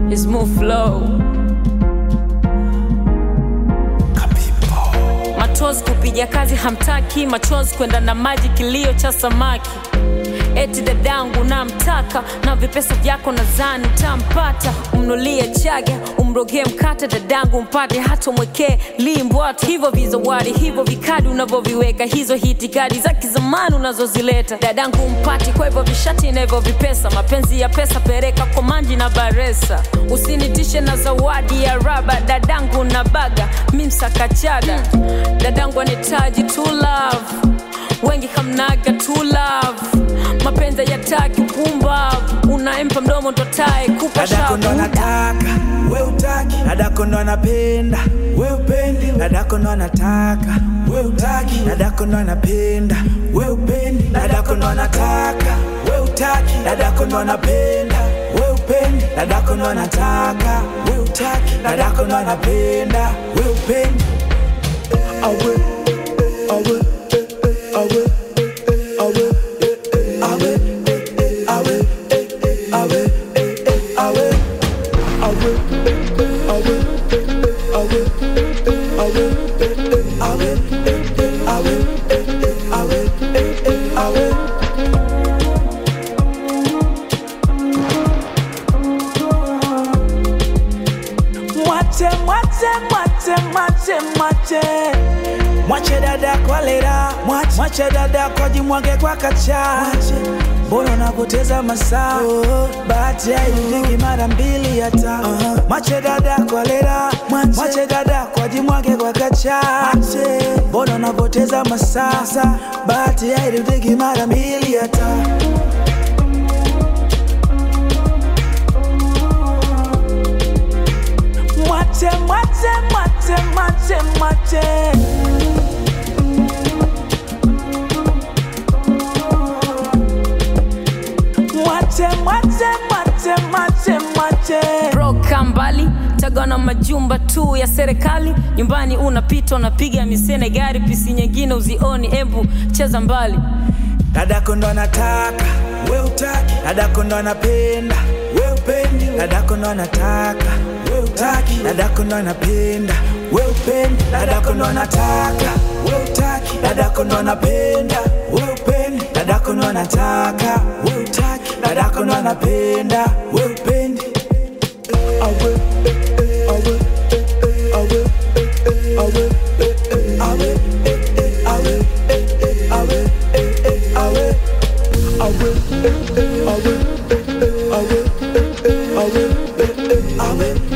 is move flow. Machozi kupiga kazi hamtaki, machozi kwenda na maji, kilio cha samaki. Eti dadangu namtaka na vipesa vyako nadhani utampata, umnulie chaga, umrogee mkate dadangu mpate, hata mwekee limbwata. Hivyo vizawadi hivyo vikadi unavyoviweka, hizo hitikadi za kizamani unazozileta dadangu mpati. Kwa hivyo vishati na hivyo vipesa, mapenzi ya pesa pereka kwa manji na baresa. Usinitishe na zawadi ya raba, dadangu na baga mimsakachaga, dadangu anitaji to love wengi hamnaga to love mapenzi yataki pumbavu unaempa mdomo ndotae kupa dadako ndo shavu anataka we utaki dadako ndo anapenda we upendi dadako ndo anataka we utaki dadako ndo anapenda we upendi dadako ndo anataka we utaki dadako ndo anapenda we upendi dadako ndo anataka we utaki dadako ndo anapenda we upendi awe awe awe awe awe awe awe awe awe awe awe awe awe awe awe awe mwache mwache mwache mwache mwache mwache dada kwa lera mwache, mwache dada kwa jimwage kwa kacha mbona unapoteza masaa bahati hairudiki mara mbili hata mwache dada kwa lera mwache dada kwa jimwage kwa kacha mbona unapoteza masaa bahati hairudiki mara mbili hata mwache mwache mwache mwache mwache mwache mwache mwache mwache mwache broka mbali tagana majumba tu ya serikali nyumbani unapita unapiga misene gari pisi nyingine uzioni embu cheza mbali dadako ndo anataka we utaki dadako ndo anapenda we upendi dadako ndo anataka we utaki dadako ndo anapenda we upendi dadako ndo anataka we utaki dadako ndo anapenda we upendi dadako ndo anataka we utaki dadako ndo anapenda we upendi awe awe awe awe awe awe awe awe awe awe awe awe